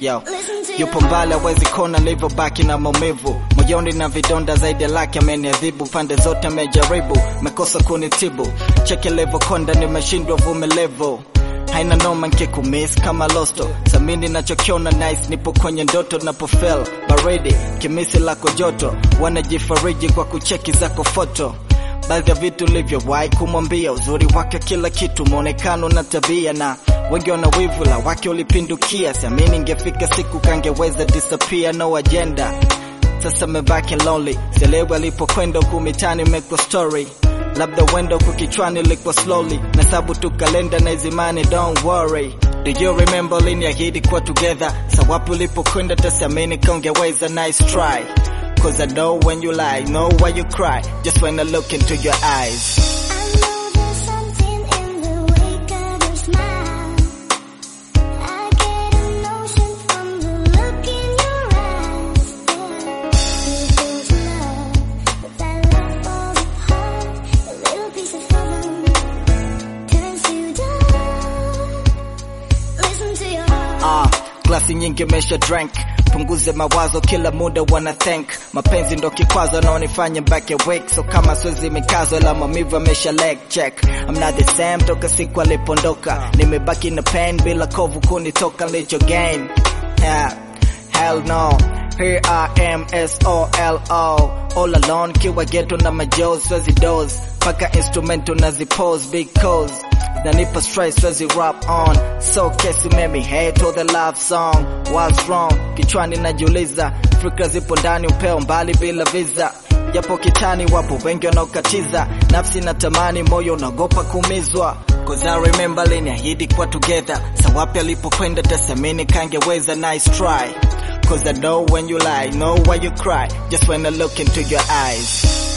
yo yupo mbali awezi kona nilivyobaki na maumivu moyoni na vidonda zaidi ya laki ameniadhibu pande zote amejaribu mekosa kunitibu cheke livyokonda nimeshindwa vumilivu haina noma nkikumis kama losto samini nachokiona nice nipo kwenye ndoto napofel baridi kimisi lako joto wanajifariji kwa kucheki zako foto baadhi ya vitu livyowahi kumwambia uzuri wake kila kitu mwonekano na tabia na wengi wana wivu la wake ulipindukia siamini ingefika siku kangeweza disappear no agenda sasa mebaki lonely sielewi alipokwenda huku mitani meko story labda wendo huku kichwani likuwa slowly na sabu tu kalenda na izimani don't worry Do you remember liniahidi kuwa together sawapi ulipokwenda tasiamini kaungeweza nice try Cause I know when you lie, know why you cry Just when I look into your eyes I know there's something in the wake of your smile. I get a notion from the look in your eyes. You build love, but that love falls apart. A little piece of heaven turns to dust. Listen to your heart. Ah, glasi nyingi mesha drank punguze mawazo kila muda wana thank mapenzi ndo kikwazo naonifanya back awake so kama swezi mikazo la maumivu amesha leg check I'm not the same toka siku alipondoka nimebaki na pain bila kovu kunitoka licho gain yeah. hell no here I am S-O-L-O all alone kiwa ghetto na majoes swezi dose paka instrumento nazipose because Nanipa stress siwezi rap on so kesi memi hate all the love song what's wrong kichwani najiuliza fikra zipo ndani upeo mbali bila visa japo kitani wapo wengi wanaokatiza nafsi na tamani moyo unaogopa kuumizwa Cause I remember liniahidi kuwa together sawapi alipokwenda tasamini kangeweza nice try Cause I know when you lie, know why you cry Just when I look into your eyes